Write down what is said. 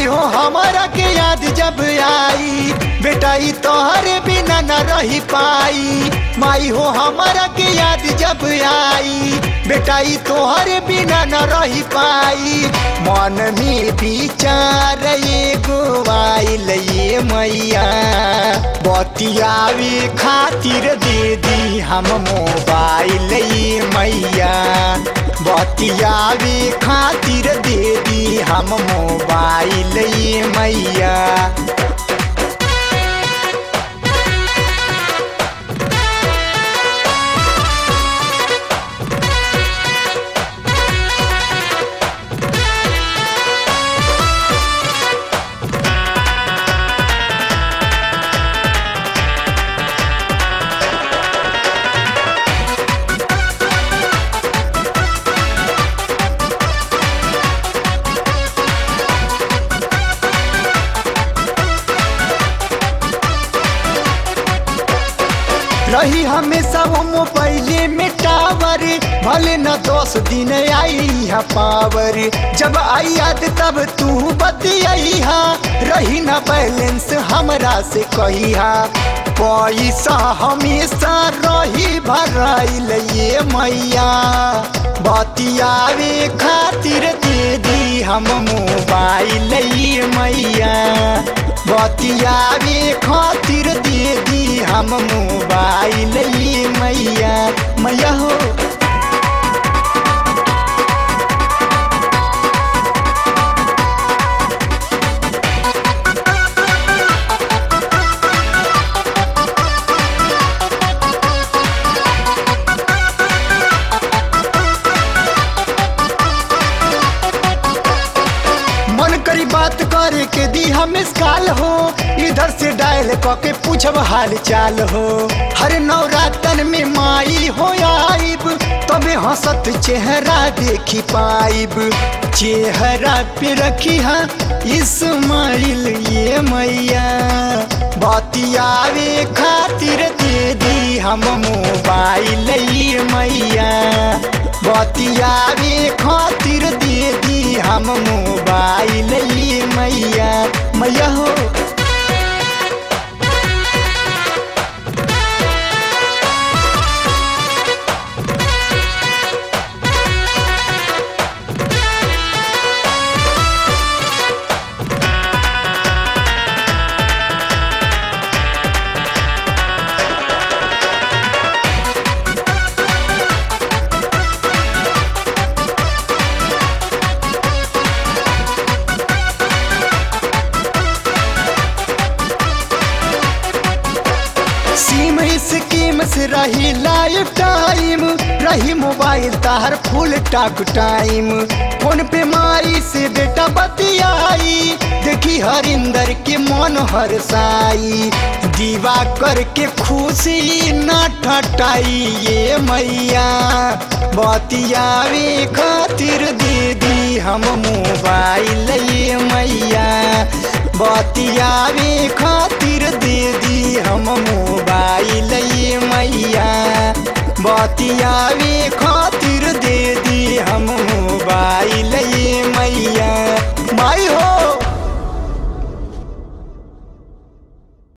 हो हमारा के याद जब आई बेटा ई तोहरे बिना न रही पाई माई हो हमारा के याद जब आई बेटा ई तोहरे बिना न रही पाई मन में विचार एगो आइल ये मैया बतियावे खातिर दे दी हम मोबाइल ये मैया बतियावे खातिर दे दी हम मोबाइल ये मैया रही हमेशा वो मोबाइले में टावर भले न दस दिन आई है पावर जब आई याद तब तू बतियाई हा रही न बैलेंस हमरा से कही हा पैसा हमेशा रही भराइल ये मैया बतियावे खातिर दे दी हम मोबाइल ये मैया बतियावे खातिर दे दी हम मोबाइल ये मैया मैया हो मन करी बात करे के दी हम काल हो इधर से डायल के पूछब हाल चाल हो हर नवरातन में माई हो आइब तबे हंसत चेहरा देखी पाइब चेहरा पे रखी हा इस्माइल ये मैया बतियावे खातिर दे दी हम मोबाइल ये मैया बतियावे खातिर दे दी हम मोबाइल ये मैया मैया हो सीम स्कीम से रही लाइफ टाइम रही मोबाइल तार फुल टाक टाइम फोन पे माई से बेटा बतियाई देखी हरिंदर के मन हर साई दीवा करके खुशी न ठटाई ये मैया बतियावे खातिर दे दी हम मोबाइल ये मैया बतियावे खातिर दे दी हम मोबाइल ये मैया बतियावे खातिर दे दी हम मोबाइल ये मैया माई हो